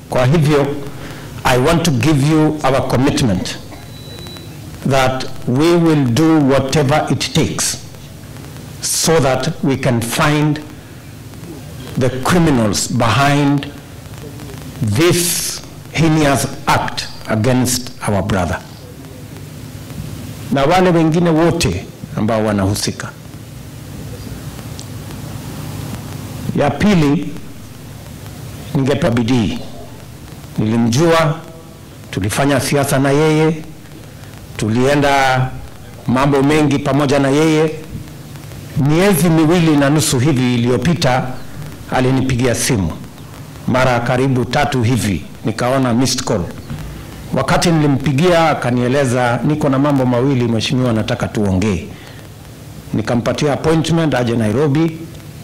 Kwa hivyo I want to give you our commitment that we will do whatever it takes so that we can find the criminals behind this heinous act against our brother na wale wengine wote ambao wanahusika. Ya pili, ningepa bidii. Nilimjua, tulifanya siasa na yeye, tulienda mambo mengi pamoja na yeye. Miezi miwili na nusu hivi iliyopita alinipigia simu mara karibu tatu hivi, nikaona missed call. Wakati nilimpigia akanieleza, niko na mambo mawili mheshimiwa, nataka tuongee. Nikampatia appointment aje Nairobi.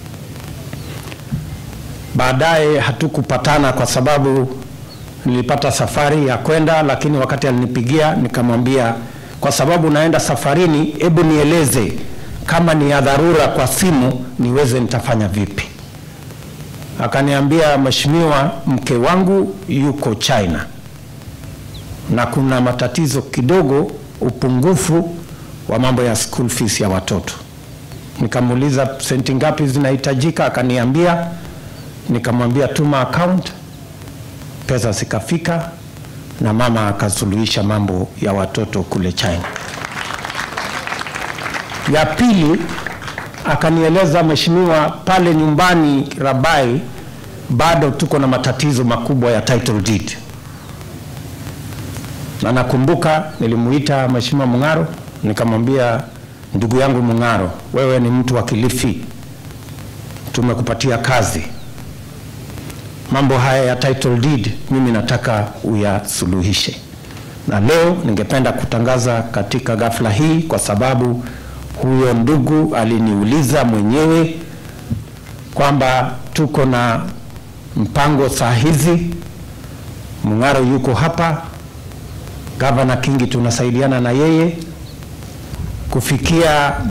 Baadaye hatukupatana kwa sababu nilipata safari ya kwenda, lakini wakati alinipigia nikamwambia, kwa sababu naenda safarini, hebu nieleze kama ni ya dharura kwa simu niweze nitafanya vipi. Akaniambia, mheshimiwa, mke wangu yuko China na kuna matatizo kidogo, upungufu wa mambo ya school fees ya watoto. Nikamuuliza senti ngapi zinahitajika, akaniambia. Nikamwambia tuma account, pesa zikafika na mama akasuluhisha mambo ya watoto kule China. Ya pili akanieleza, mheshimiwa, pale nyumbani Rabai bado tuko na matatizo makubwa ya title deed na nakumbuka nilimuita Mheshimiwa Mung'aro nikamwambia, ndugu yangu Mung'aro, wewe ni mtu wa Kilifi, tumekupatia kazi, mambo haya ya title deed mimi nataka uyasuluhishe. Na leo ningependa kutangaza katika ghafla hii, kwa sababu huyo ndugu aliniuliza mwenyewe kwamba tuko na mpango saa hizi, Mung'aro yuko hapa Gavana Kingi tunasaidiana na yeye kufikia